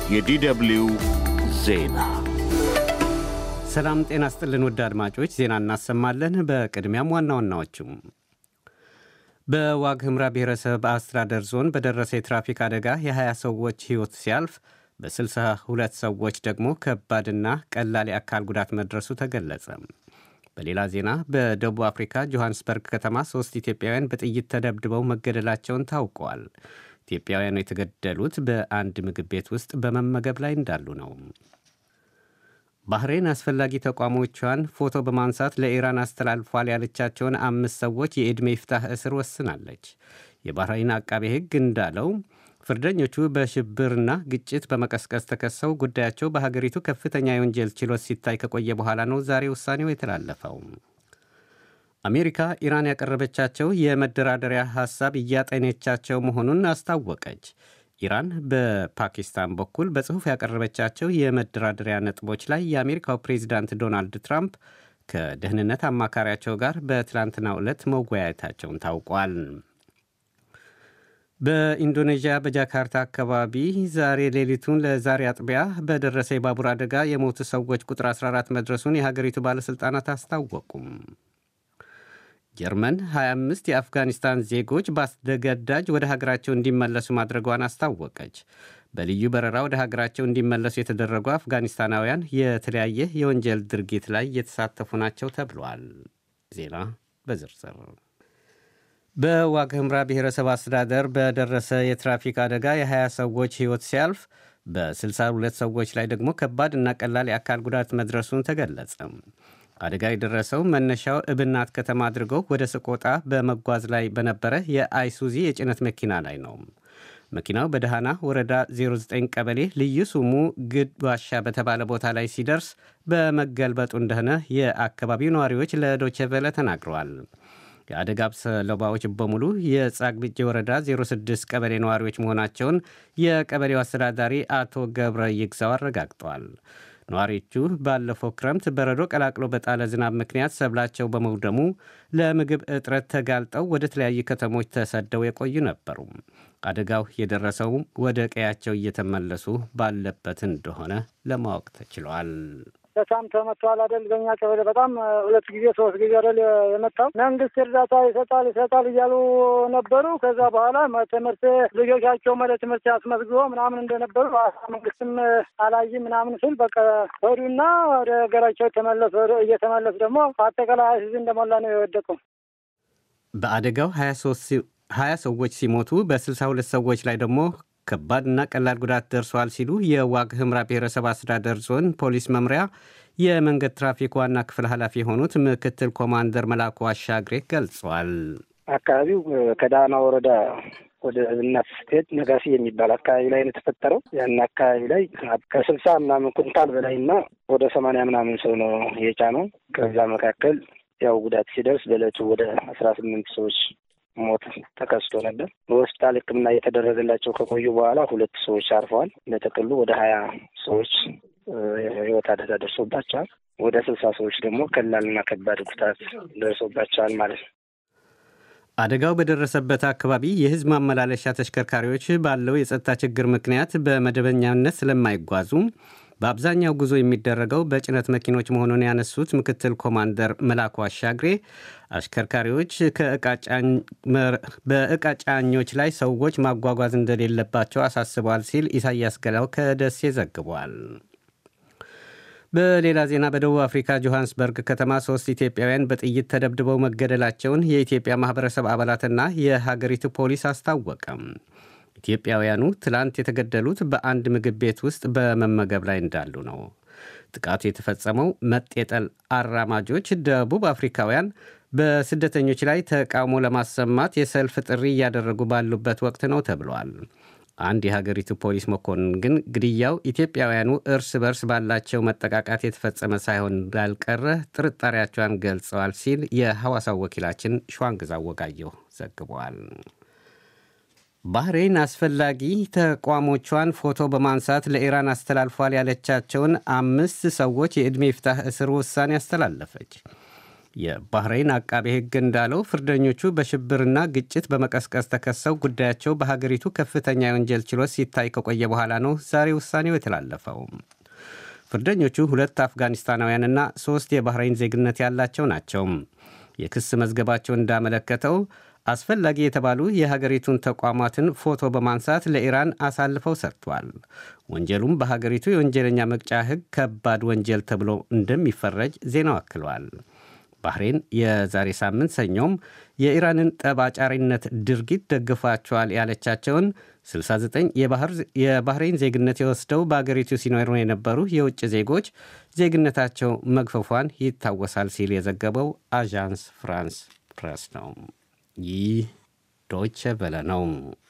የዲደብልዩ ዜና ሰላም ጤና ስጥልን ውድ አድማጮች፣ ዜና እናሰማለን። በቅድሚያም ዋና ዋናዎቹም በዋግ ኽምራ ብሔረሰብ አስተዳደር ዞን በደረሰ የትራፊክ አደጋ የ20 ሰዎች ሕይወት ሲያልፍ በ62 ሰዎች ደግሞ ከባድና ቀላል የአካል ጉዳት መድረሱ ተገለጸ። በሌላ ዜና በደቡብ አፍሪካ ጆሐንስበርግ ከተማ ሦስት ኢትዮጵያውያን በጥይት ተደብድበው መገደላቸውን ታውቀዋል። ኢትዮጵያውያኑ የተገደሉት በአንድ ምግብ ቤት ውስጥ በመመገብ ላይ እንዳሉ ነው። ባህሬን አስፈላጊ ተቋሞቿን ፎቶ በማንሳት ለኢራን አስተላልፏል ያለቻቸውን አምስት ሰዎች የዕድሜ ይፍታህ እስር ወስናለች። የባህሬን አቃቤ ሕግ እንዳለው ፍርደኞቹ በሽብርና ግጭት በመቀስቀስ ተከሰው ጉዳያቸው በሀገሪቱ ከፍተኛ የወንጀል ችሎት ሲታይ ከቆየ በኋላ ነው ዛሬ ውሳኔው የተላለፈው። አሜሪካ ኢራን ያቀረበቻቸው የመደራደሪያ ሐሳብ እያጠነቻቸው መሆኑን አስታወቀች። ኢራን በፓኪስታን በኩል በጽሑፍ ያቀረበቻቸው የመደራደሪያ ነጥቦች ላይ የአሜሪካው ፕሬዚዳንት ዶናልድ ትራምፕ ከደህንነት አማካሪያቸው ጋር በትላንትናው ዕለት መወያየታቸውን ታውቋል። በኢንዶኔዥያ በጃካርታ አካባቢ ዛሬ ሌሊቱን ለዛሬ አጥቢያ በደረሰ የባቡር አደጋ የሞቱ ሰዎች ቁጥር 14 መድረሱን የሀገሪቱ ባለሥልጣናት አስታወቁም። ጀርመን 25 የአፍጋኒስታን ዜጎች በአስገዳጅ ወደ ሀገራቸው እንዲመለሱ ማድረጓን አስታወቀች። በልዩ በረራ ወደ ሀገራቸው እንዲመለሱ የተደረጉ አፍጋኒስታናውያን የተለያየ የወንጀል ድርጊት ላይ የተሳተፉ ናቸው ተብሏል። ዜና በዝርዝር በዋግ ኽምራ ብሔረሰብ አስተዳደር በደረሰ የትራፊክ አደጋ የ20 ሰዎች ሕይወት ሲያልፍ በ62 ሰዎች ላይ ደግሞ ከባድ እና ቀላል የአካል ጉዳት መድረሱን ተገለጸ። አደጋ የደረሰው መነሻው እብናት ከተማ አድርገው ወደ ሰቆጣ በመጓዝ ላይ በነበረ የአይሱዚ የጭነት መኪና ላይ ነው። መኪናው በደሃና ወረዳ 09 ቀበሌ ልዩ ስሙ ግድ ዋሻ በተባለ ቦታ ላይ ሲደርስ በመገልበጡ እንደሆነ የአካባቢው ነዋሪዎች ለዶቼ ቬለ ተናግረዋል። የአደጋ ሰለባዎች በሙሉ የጻግብጄ ወረዳ 06 ቀበሌ ነዋሪዎች መሆናቸውን የቀበሌው አስተዳዳሪ አቶ ገብረ ይግዛው አረጋግጠዋል። ነዋሪዎቹ ባለፈው ክረምት በረዶ ቀላቅሎ በጣለ ዝናብ ምክንያት ሰብላቸው በመውደሙ ለምግብ እጥረት ተጋልጠው ወደ ተለያዩ ከተሞች ተሰደው የቆዩ ነበሩ። አደጋው የደረሰው ወደ ቀያቸው እየተመለሱ ባለበት እንደሆነ ለማወቅ ተችሏል። በጣም ተመቷል አይደል? በእኛ ቀበሌ በጣም ሁለት ጊዜ ሶስት ጊዜ አይደል የመጣው። መንግስት እርዳታ ይሰጣል ይሰጣል እያሉ ነበሩ። ከዛ በኋላ ትምህርት ልጆቻቸው ወደ ትምህርት ያስመዝግቦ ምናምን እንደነበሩ መንግስትም አላይ ምናምን ሲል በቃ ሄዱና ወደ ሀገራቸው ተመለሱ። እየተመለሱ ደግሞ አጠቃላይ ህዝብ እንደሞላ ነው የወደቀው። በአደጋው ሀያ ሰዎች ሲሞቱ በ62 ሰዎች ላይ ደግሞ ከባድና ቀላል ጉዳት ደርሷል ሲሉ የዋግ ኽምራ ብሔረሰብ አስተዳደር ዞን ፖሊስ መምሪያ የመንገድ ትራፊክ ዋና ክፍል ኃላፊ የሆኑት ምክትል ኮማንደር መላኩ አሻግሬ ገልጿል። አካባቢው ከዳና ወረዳ ወደ እናት ስትሄድ ነጋሲ የሚባል አካባቢ ላይ ነው የተፈጠረው። ያን አካባቢ ላይ ከስልሳ ምናምን ኩንታል በላይና ወደ ሰማንያ ምናምን ሰው ነው የጫነው። ከዛ መካከል ያው ጉዳት ሲደርስ በዕለቱ ወደ አስራ ስምንት ሰዎች ሞት ተከስቶ ነበር። በሆስፒታል ሕክምና እየተደረገላቸው ከቆዩ በኋላ ሁለት ሰዎች አርፈዋል። ለጥቅሉ ወደ ሀያ ሰዎች የህይወት አደጋ ደርሶባቸዋል። ወደ ስልሳ ሰዎች ደግሞ ቀላልና ከባድ ጉዳት ደርሶባቸዋል ማለት ነው። አደጋው በደረሰበት አካባቢ የህዝብ ማመላለሻ ተሽከርካሪዎች ባለው የጸጥታ ችግር ምክንያት በመደበኛነት ስለማይጓዙ በአብዛኛው ጉዞ የሚደረገው በጭነት መኪኖች መሆኑን ያነሱት ምክትል ኮማንደር መላኩ አሻግሬ አሽከርካሪዎች በእቃ ጫኞች ላይ ሰዎች ማጓጓዝ እንደሌለባቸው አሳስበዋል ሲል ኢሳያስ ገላው ከደሴ ዘግቧል። በሌላ ዜና በደቡብ አፍሪካ ጆሐንስበርግ ከተማ ሶስት ኢትዮጵያውያን በጥይት ተደብድበው መገደላቸውን የኢትዮጵያ ማህበረሰብ አባላትና የሀገሪቱ ፖሊስ አስታወቀም። ኢትዮጵያውያኑ ትላንት የተገደሉት በአንድ ምግብ ቤት ውስጥ በመመገብ ላይ እንዳሉ ነው። ጥቃቱ የተፈጸመው መጤጠል አራማጆች ደቡብ አፍሪካውያን በስደተኞች ላይ ተቃውሞ ለማሰማት የሰልፍ ጥሪ እያደረጉ ባሉበት ወቅት ነው ተብሏል። አንድ የሀገሪቱ ፖሊስ መኮንን ግን ግድያው ኢትዮጵያውያኑ እርስ በርስ ባላቸው መጠቃቃት የተፈጸመ ሳይሆን እንዳልቀረ ጥርጣሬያቸውን ገልጸዋል ሲል የሐዋሳው ወኪላችን ሸዋንግዛ ወጋየሁ ዘግቧል። ባህሬን አስፈላጊ ተቋሞቿን ፎቶ በማንሳት ለኢራን አስተላልፏል ያለቻቸውን አምስት ሰዎች የዕድሜ ይፍታህ እስር ውሳኔ አስተላለፈች። የባህሬን አቃቤ ሕግ እንዳለው ፍርደኞቹ በሽብርና ግጭት በመቀስቀስ ተከሰው ጉዳያቸው በሀገሪቱ ከፍተኛ የወንጀል ችሎት ሲታይ ከቆየ በኋላ ነው ዛሬ ውሳኔው የተላለፈው። ፍርደኞቹ ሁለት አፍጋኒስታናውያንና ሦስት የባህሬን ዜግነት ያላቸው ናቸው። የክስ መዝገባቸው እንዳመለከተው አስፈላጊ የተባሉ የሀገሪቱን ተቋማትን ፎቶ በማንሳት ለኢራን አሳልፈው ሰጥቷል። ወንጀሉም በሀገሪቱ የወንጀለኛ መቅጫ ሕግ ከባድ ወንጀል ተብሎ እንደሚፈረጅ ዜናው አክሏል። ባህሬን የዛሬ ሳምንት ሰኞም የኢራንን ጠባጫሪነት ድርጊት ደግፏቸዋል ያለቻቸውን 69 የባህሬን ዜግነት የወስደው በአገሪቱ ሲኖሩ የነበሩ የውጭ ዜጎች ዜግነታቸው መግፈፏን ይታወሳል ሲል የዘገበው አዣንስ ፍራንስ ፕሬስ ነው። ይህ ዶይቸ ቬለ ነው።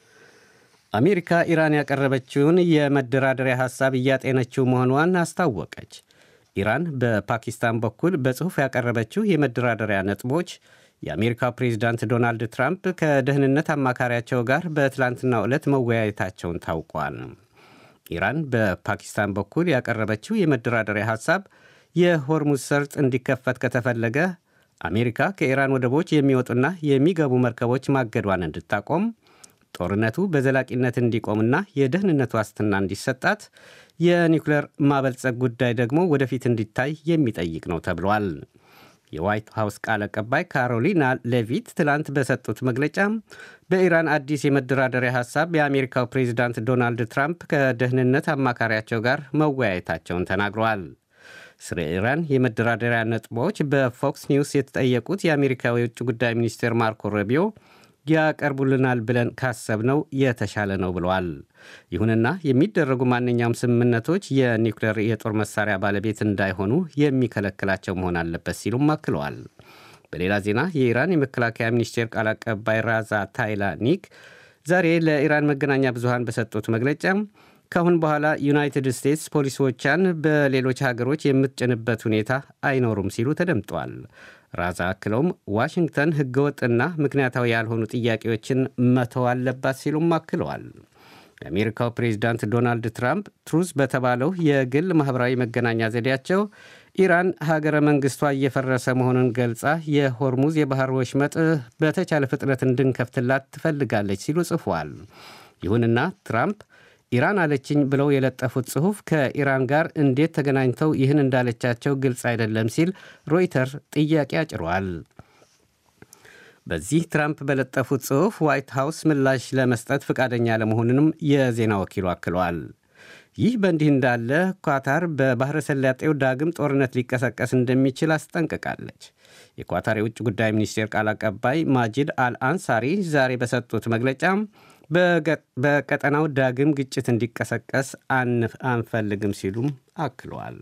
አሜሪካ ኢራን ያቀረበችውን የመደራደሪያ ሐሳብ እያጤነችው መሆኗን አስታወቀች። ኢራን በፓኪስታን በኩል በጽሑፍ ያቀረበችው የመደራደሪያ ነጥቦች የአሜሪካው ፕሬዚዳንት ዶናልድ ትራምፕ ከደህንነት አማካሪያቸው ጋር በትላንትናው ዕለት መወያየታቸውን ታውቋል። ኢራን በፓኪስታን በኩል ያቀረበችው የመደራደሪያ ሐሳብ የሆርሙዝ ሰርጥ እንዲከፈት ከተፈለገ አሜሪካ ከኢራን ወደቦች የሚወጡና የሚገቡ መርከቦች ማገዷን እንድታቆም፣ ጦርነቱ በዘላቂነት እንዲቆምና የደህንነት ዋስትና እንዲሰጣት፣ የኒውክሌር ማበልጸግ ጉዳይ ደግሞ ወደፊት እንዲታይ የሚጠይቅ ነው ተብሏል። የዋይት ሃውስ ቃል አቀባይ ካሮሊና ሌቪት ትላንት በሰጡት መግለጫ በኢራን አዲስ የመደራደሪያ ሐሳብ የአሜሪካው ፕሬዚዳንት ዶናልድ ትራምፕ ከደህንነት አማካሪያቸው ጋር መወያየታቸውን ተናግረዋል። ስለ ኢራን የመደራደሪያ ነጥቦች በፎክስ ኒውስ የተጠየቁት የአሜሪካው የውጭ ጉዳይ ሚኒስቴር ማርኮ ሩቢዮ ያቀርቡልናል ብለን ካሰብነው የተሻለ ነው ብለዋል። ይሁንና የሚደረጉ ማንኛውም ስምምነቶች የኒውክሌር የጦር መሳሪያ ባለቤት እንዳይሆኑ የሚከለክላቸው መሆን አለበት ሲሉም አክለዋል። በሌላ ዜና የኢራን የመከላከያ ሚኒስቴር ቃል አቀባይ ራዛ ታይላኒክ ዛሬ ለኢራን መገናኛ ብዙሃን በሰጡት መግለጫ ከአሁን በኋላ ዩናይትድ ስቴትስ ፖሊሲዎቿን በሌሎች ሀገሮች የምትጭንበት ሁኔታ አይኖሩም ሲሉ ተደምጧል። ራዛ አክለውም ዋሽንግተን ህገወጥና ምክንያታዊ ያልሆኑ ጥያቄዎችን መተው አለባት ሲሉም አክለዋል። የአሜሪካው ፕሬዚዳንት ዶናልድ ትራምፕ ትሩዝ በተባለው የግል ማኅበራዊ መገናኛ ዘዴያቸው ኢራን ሀገረ መንግሥቷ እየፈረሰ መሆኑን ገልጻ የሆርሙዝ የባህር ወሽመጥ በተቻለ ፍጥነት እንድንከፍትላት ትፈልጋለች ሲሉ ጽፏል። ይሁንና ትራምፕ ኢራን አለችኝ ብለው የለጠፉት ጽሑፍ ከኢራን ጋር እንዴት ተገናኝተው ይህን እንዳለቻቸው ግልጽ አይደለም ሲል ሮይተር ጥያቄ አጭሯል። በዚህ ትራምፕ በለጠፉት ጽሑፍ ዋይት ሃውስ ምላሽ ለመስጠት ፈቃደኛ ለመሆኑንም የዜና ወኪሉ አክለዋል። ይህ በእንዲህ እንዳለ ኳታር በባሕረ ሰላጤው ዳግም ጦርነት ሊቀሰቀስ እንደሚችል አስጠንቅቃለች። የኳታር የውጭ ጉዳይ ሚኒስቴር ቃል አቀባይ ማጂድ አልአንሳሪ ዛሬ በሰጡት መግለጫ በቀጠናው ዳግም ግጭት እንዲቀሰቀስ አንፈልግም ሲሉም አክለዋል።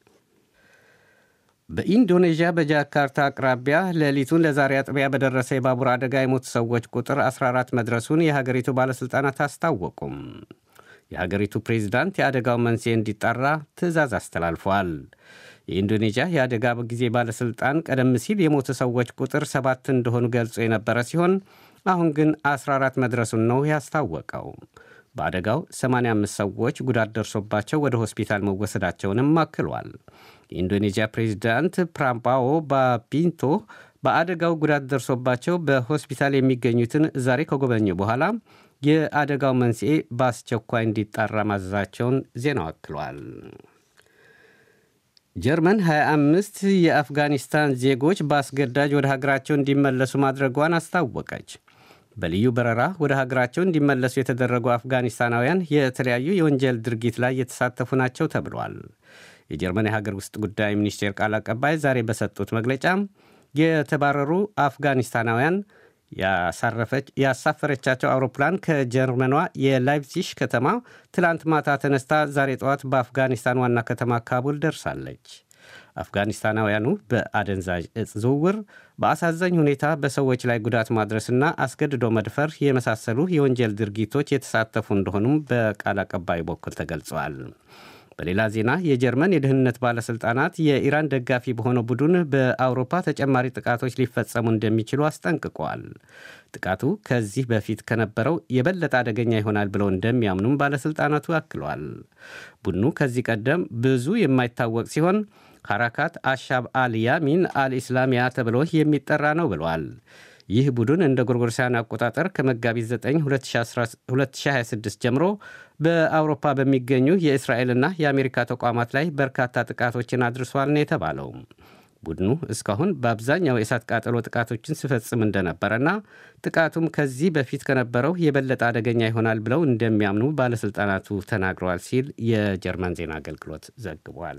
በኢንዶኔዥያ በጃካርታ አቅራቢያ ሌሊቱን ለዛሬ አጥቢያ በደረሰ የባቡር አደጋ የሞቱ ሰዎች ቁጥር 14 መድረሱን የሀገሪቱ ባለሥልጣናት አስታወቁም። የሀገሪቱ ፕሬዚዳንት የአደጋው መንስኤ እንዲጣራ ትዕዛዝ አስተላልፈዋል። የኢንዶኔዥያ የአደጋ ጊዜ ባለሥልጣን ቀደም ሲል የሞቱ ሰዎች ቁጥር ሰባት እንደሆኑ ገልጾ የነበረ ሲሆን አሁን ግን 14 መድረሱን ነው ያስታወቀው። በአደጋው 85 ሰዎች ጉዳት ደርሶባቸው ወደ ሆስፒታል መወሰዳቸውንም አክሏል። የኢንዶኔዥያ ፕሬዚዳንት ፕራምፓዎ ባፒንቶ በአደጋው ጉዳት ደርሶባቸው በሆስፒታል የሚገኙትን ዛሬ ከጎበኙ በኋላ የአደጋው መንስኤ በአስቸኳይ እንዲጣራ ማዘዛቸውን ዜናው አክሏል። ጀርመን 25 የአፍጋኒስታን ዜጎች በአስገዳጅ ወደ ሀገራቸው እንዲመለሱ ማድረጓን አስታወቀች። በልዩ በረራ ወደ ሀገራቸው እንዲመለሱ የተደረጉ አፍጋኒስታናውያን የተለያዩ የወንጀል ድርጊት ላይ የተሳተፉ ናቸው ተብሏል። የጀርመን የሀገር ውስጥ ጉዳይ ሚኒስቴር ቃል አቀባይ ዛሬ በሰጡት መግለጫ የተባረሩ አፍጋኒስታናውያን ያሳፈረቻቸው አውሮፕላን ከጀርመኗ የላይፕዚሽ ከተማ ትላንት ማታ ተነስታ ዛሬ ጠዋት በአፍጋኒስታን ዋና ከተማ ካቡል ደርሳለች። አፍጋኒስታናውያኑ በአደንዛዥ እጽ ዝውውር፣ በአሳዛኝ ሁኔታ በሰዎች ላይ ጉዳት ማድረስና አስገድዶ መድፈር የመሳሰሉ የወንጀል ድርጊቶች የተሳተፉ እንደሆኑም በቃል አቀባዩ በኩል ተገልጸዋል። በሌላ ዜና የጀርመን የደህንነት ባለሥልጣናት የኢራን ደጋፊ በሆነው ቡድን በአውሮፓ ተጨማሪ ጥቃቶች ሊፈጸሙ እንደሚችሉ አስጠንቅቀዋል። ጥቃቱ ከዚህ በፊት ከነበረው የበለጠ አደገኛ ይሆናል ብለው እንደሚያምኑም ባለሥልጣናቱ አክለዋል። ቡድኑ ከዚህ ቀደም ብዙ የማይታወቅ ሲሆን ሐራካት አሻብ አል ያሚን አልኢስላሚያ ተብሎ የሚጠራ ነው ብሏል። ይህ ቡድን እንደ ጎርጎርሳውያን አቆጣጠር ከመጋቢት 9 2026 ጀምሮ በአውሮፓ በሚገኙ የእስራኤልና የአሜሪካ ተቋማት ላይ በርካታ ጥቃቶችን አድርሷል ነው የተባለው። ቡድኑ እስካሁን በአብዛኛው የእሳት ቃጠሎ ጥቃቶችን ሲፈጽም እንደነበረና ጥቃቱም ከዚህ በፊት ከነበረው የበለጠ አደገኛ ይሆናል ብለው እንደሚያምኑ ባለሥልጣናቱ ተናግረዋል ሲል የጀርመን ዜና አገልግሎት ዘግቧል።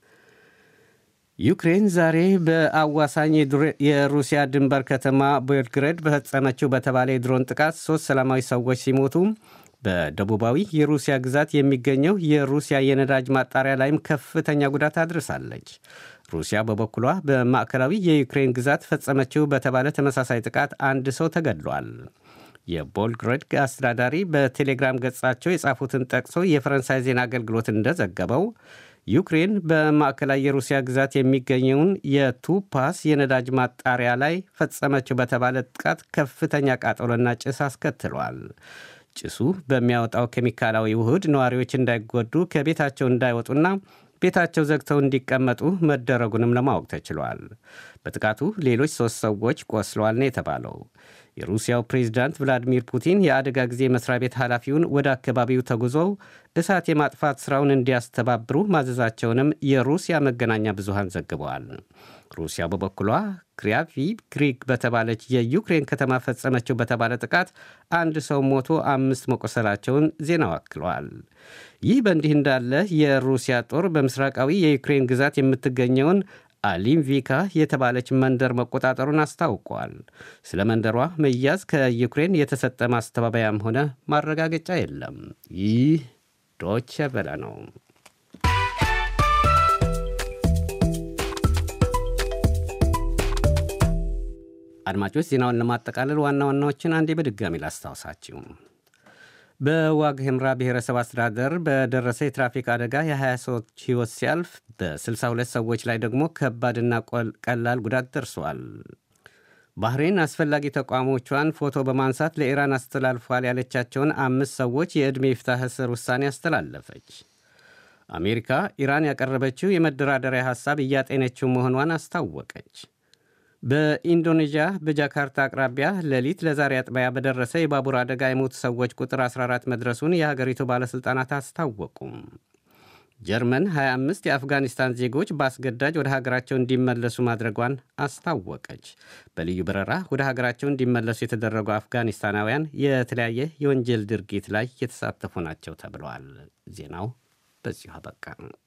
ዩክሬን ዛሬ በአዋሳኝ የሩሲያ ድንበር ከተማ ቤልግሬድ በፈጸመችው በተባለ የድሮን ጥቃት ሦስት ሰላማዊ ሰዎች ሲሞቱ በደቡባዊ የሩሲያ ግዛት የሚገኘው የሩሲያ የነዳጅ ማጣሪያ ላይም ከፍተኛ ጉዳት አድርሳለች። ሩሲያ በበኩሏ በማዕከላዊ የዩክሬን ግዛት ፈጸመችው በተባለ ተመሳሳይ ጥቃት አንድ ሰው ተገድሏል። የቦልግሬድ አስተዳዳሪ በቴሌግራም ገጻቸው የጻፉትን ጠቅሶ የፈረንሳይ ዜና አገልግሎት እንደዘገበው ዩክሬን በማዕከላዊ የሩሲያ ግዛት የሚገኘውን የቱፓስ የነዳጅ ማጣሪያ ላይ ፈጸመችው በተባለ ጥቃት ከፍተኛ ቃጠሎና ጭስ አስከትሏል። ጭሱ በሚያወጣው ኬሚካላዊ ውህድ ነዋሪዎች እንዳይጎዱ ከቤታቸው እንዳይወጡና ቤታቸው ዘግተው እንዲቀመጡ መደረጉንም ለማወቅ ተችሏል። በጥቃቱ ሌሎች ሦስት ሰዎች ቆስለዋል ነው የተባለው። የሩሲያው ፕሬዝዳንት ቭላዲሚር ፑቲን የአደጋ ጊዜ መስሪያ ቤት ኃላፊውን ወደ አካባቢው ተጉዘው እሳት የማጥፋት ሥራውን እንዲያስተባብሩ ማዘዛቸውንም የሩሲያ መገናኛ ብዙሃን ዘግበዋል። ሩሲያ በበኩሏ ክሪያቪ ግሪክ በተባለች የዩክሬን ከተማ ፈጸመችው በተባለ ጥቃት አንድ ሰው ሞቶ አምስት መቆሰላቸውን ዜናው አክለዋል። ይህ በእንዲህ እንዳለ የሩሲያ ጦር በምስራቃዊ የዩክሬን ግዛት የምትገኘውን አሊምቪካ የተባለች መንደር መቆጣጠሩን አስታውቋል። ስለ መንደሯ መያዝ ከዩክሬን የተሰጠ ማስተባበያም ሆነ ማረጋገጫ የለም። ይህ ዶቼ ቬለ ነው። አድማጮች ዜናውን ለማጠቃለል ዋና ዋናዎችን አንዴ በድጋሚ ላስታውሳችሁ። በዋግ ኽምራ ብሔረሰብ አስተዳደር በደረሰ የትራፊክ አደጋ የ20 ሰዎች ሕይወት ሲያልፍ በ62 ሰዎች ላይ ደግሞ ከባድና ቀላል ጉዳት ደርሷል። ባህሬን አስፈላጊ ተቋሞቿን ፎቶ በማንሳት ለኢራን አስተላልፏል ያለቻቸውን አምስት ሰዎች የዕድሜ ይፍታህ እስር ውሳኔ አስተላለፈች። አሜሪካ ኢራን ያቀረበችው የመደራደሪያ ሐሳብ እያጤነችው መሆኗን አስታወቀች። በኢንዶኔዥያ በጃካርታ አቅራቢያ ሌሊት ለዛሬ አጥቢያ በደረሰ የባቡር አደጋ የሞቱ ሰዎች ቁጥር 14 መድረሱን የሀገሪቱ ባለሥልጣናት አስታወቁም። ጀርመን 25 የአፍጋኒስታን ዜጎች በአስገዳጅ ወደ ሀገራቸው እንዲመለሱ ማድረጓን አስታወቀች። በልዩ በረራ ወደ ሀገራቸው እንዲመለሱ የተደረጉ አፍጋኒስታናውያን የተለያየ የወንጀል ድርጊት ላይ የተሳተፉ ናቸው ተብለዋል። ዜናው በዚሁ አበቃ።